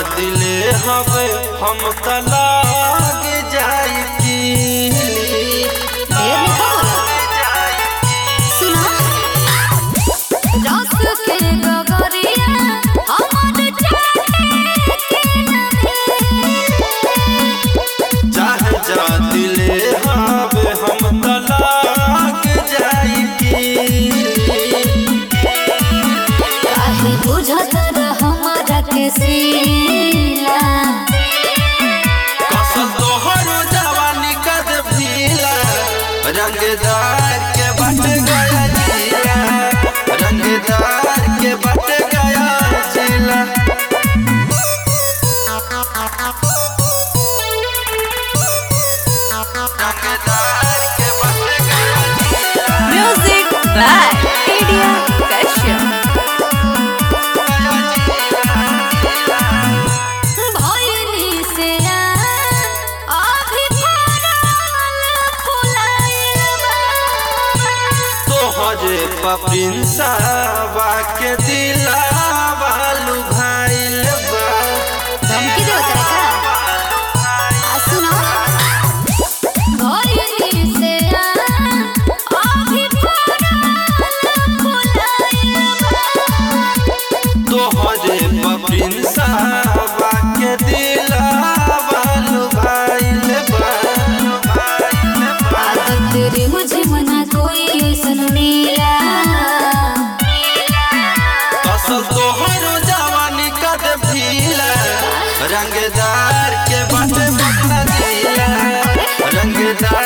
दिले हवे हम तलाक जाई की ढेर लिखा बोला सुना रस के गगरिया हमर चाहे के नबे चाहे जा दिले हवे हम तलाक जाई की काहे बुझत रह हमरा के सीला कसल तोहर जवानी कद भीला रंगदार के बट गया जिला रंगदार के बट गया जिला रंगदार के बट गया जिला Music by India Kashyap. भइली से अभी फरल फुलाइल बा तोहरे पपिंसावा के दिलावा लुभाइल बा धमकी दे तेरे का आ सुनो भइली से अभी फरल फुलाइल बा तोहरे पपिंसावा के दिलावा लुभाइल बा आदत तेरे मुझे मना कोई ऐसन नीला असल तोहर जवानी कद भीला रंगदार के बट बकला जिला रंगदार